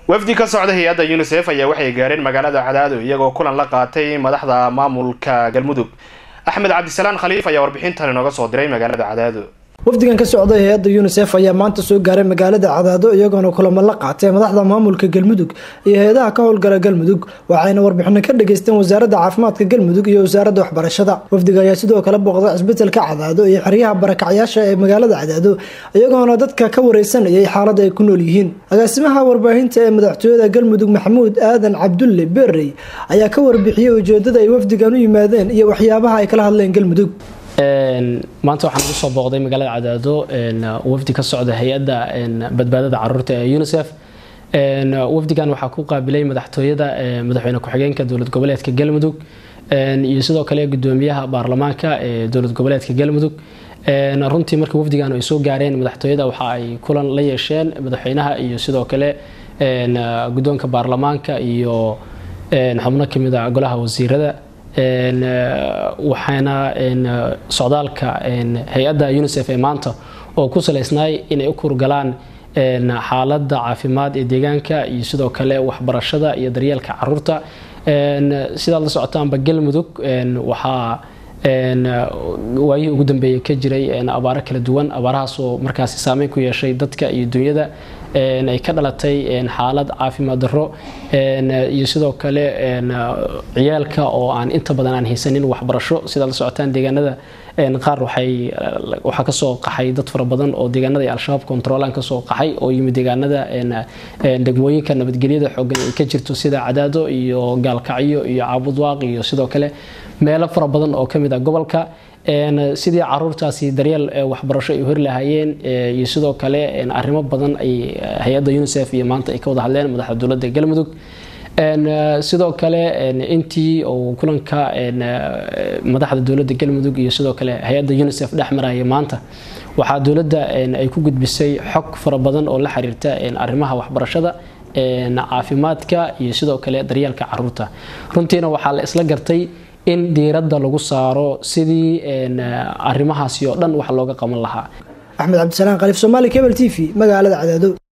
wafdi ka socda hay-adda unisef ayaa waxay gaareen magaalada cadaado iyagoo kulan la qaatay madaxda maamulka galmudug axmed cabdisalaan khaliif ayaa warbixintan inooga soo diray magaalada cadaado wafdigan ka socday hay-adda unisef ayaa maanta soo gaaray magaalada cadaado iyagoona kulamo la qaatay madaxda maamulka galmudug iyo hay-adaha ka howlgala galmudug waxayna warbixino ka dhageysteen wasaaradda caafimaadka galmudug iyo wasaaradda waxbarashada wafdiga ayaa sidoo kale booqday cisbitalka cadaado iyo xeryaha barakacyaasha ee magaalada cadaado iyagoona dadka ka wareysanayay xaalada ay ku nool yihiin agaasimaha warbaahinta ee madaxtooyada galmudug maxamuud aadan cabdulle berey ayaa ka warbixiyey ujeedada ay wafdigan u yimaadeen iyo waxyaabaha ay kala hadleen galmudug maanta waxaan ugu soo booqday magaalada cadaado wafdi ka socda hay-adda badbaadada caruurta ee unisef wafdigan waxaa ku qaabilay madaxtooyada madaxweyne ku-xigeenka dowlad goboleedka galmudug iyo sidoo kale gudoomiyaha baarlamaanka ee dowlad goboleedka galmudug runtii markii wafdigan ay soo gaareen madaxtooyada waxa ay kulan la yeesheen madaxweynaha iyo sidoo kale gudoonka baarlamaanka iyo xubno kamid a golaha wasiirada waxaana socdaalka hay-adda unisef ee maanta oo ku salaysnaay inay u kurgalaan xaaladda caafimaad ee deegaanka iyo sidoo kale waxbarashada iyo daryeelka caruurta sidaad la socotaanba galmudug waxaa waayihii ugu dambeeyey ka jiray abaaro kala duwan abaarahaas oo markaasi saameyn ku yeeshay dadka iyo dunyada ay ka dhalatay xaalad caafimaad darro iyo sidoo kale ciyaalka oo aan inta badan aan haysanin waxbarasho sidaad la socotaan deegaanada qaar waxaa kasoo qaxay dad fara badan oo deegaanada ay al-shabaab controlaan kasoo qaxay oo yimid deegaanada degmooyinka nabadgelyada xoogan ay ka jirto sida cadaado iyo gaalkacyo iyo caabudwaaq iyo sidoo kale meelo fara badan oo kamid ah gobolka sidii caruurtaasi daryeel waxbarasho ay hori lahaayeen iyo sidoo kale arrimo badan ay hay-adda unisef iyo maanta ay ka wada hadleen madaxda dowladda galmudug sidoo kale intii uu kulanka madaxda dowladda galmudug iyo sidoo kale hay-adda unisef dhex maraya maanta waxaa dowladda ay ku gudbisay xog fara badan oo la xiriirta arrimaha waxbarashada caafimaadka iyo sidoo kale daryeelka caruurta runtiina waxaa la isla gartay in diiradda lagu saaro sidii arrimahaasi oo dhan wax looga qaban lahaa axmed cabdisalaan khaliif somaali cable t v magaalada cadaado